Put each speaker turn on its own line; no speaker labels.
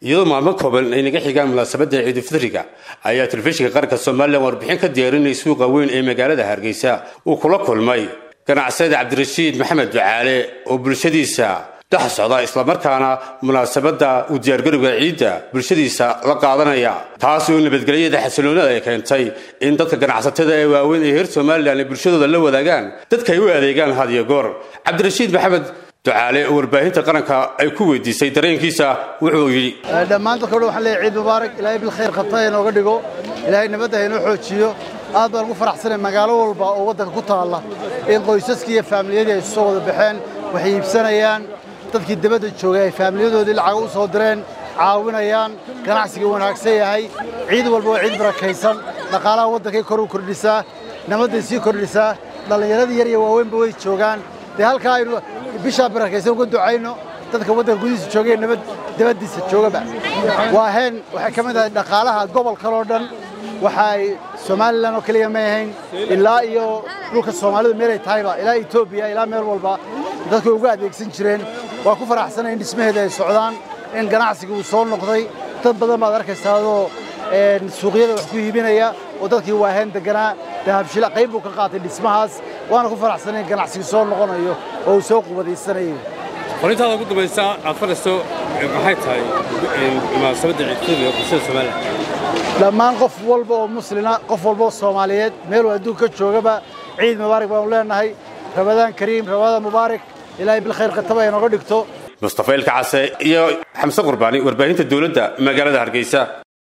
iyadoo maalmo kooban ay naga xigaan munaasabadda ciidulfitriga ayaa telefishinka qaranka somalilan warbixin ka diyaarinay suuqa weyn ee magaalada hargeysa uu kula kulmay ganacsada cabdirashiid maxamed ducaale oo bulshadiisa dhex socda islamarkaana munaasabadda uu diyaargarowga ciidda bulshadiisa la qaadanaya taas oo nabadgelyada xasiloonada ay keentay in dadka ganacsatada ee waaweyn ee reer somalilan ay bulshadooda la wadaagaan dadka ay u adeegaan hadiyo goor cabdirashiid maxamed ducaale oo warbaahinta qaranka ay ku weydiisay dareenkiisa wuxuu yidhi
dhammaan dadka dhan waxaan leeyahay ciid mubaarak ilaahay bilkhayr qabta inooga dhigo ilaahay nabadda inoo xoojiyo aad baan ugu faraxsanay magaalo walba oo waddanka ku taalla in qoysaskii iyo faamiliyadii ay isu soo wada baxeen waxay iibsanayaan dadkii dabadda joogay ay faamiliyadoodii lacag u soo direen caawinayaan ganacsiga wanaagsan yahay ciid walba waa ciid barakaysan dhaqaalaha waddankay kor u kordhisaa nabadday sii kordhisaa dhallinyaradii yar iyo waaweynba way joogaan dee halkaa aynu bishaa barakaysan uga ducayno dadka waddanka gudihiisa joogay nabad dabaddiisa joogaba waa heen waxay ka mid ahay dhaqaalaha gobolkan oo dhan waxa ay somalilan oo keliya may ahayn ilaa iyo dhulka soomaalidu meelay tahayba ilaa etoobiya ilaa meel walba dadku uga adeegsan jireen waa ku faraxsanay in dhismaheeda ay socdaan in ganacsiga uu soo noqday dad badan baad arkaysaa adoo suuqyada wax ku iibinaya oo dadkii waaheen deganaa dahabshila qayb buu ka qaatay dhismahaas waana ku faraxsanay in ganacsiga soo noqonayo oo uu soo qubadaysanayo
qorintaada ugu dambaysa aad fadhisto maxay tahay munaasabadda ciidkooda bulshada somalilan
dhammaan qof walba oo muslina qof walba oo soomaaliyeed meel adduunka ka joogaba ciid mubaarak baanu leenahay rabadaan kariim rabadaan mubaarak ilaahay bilkhayr qataba inooga dhigto
mustafa ilka case iyo xamse qurbaani warbaahinta dowladda magaalada hargeysa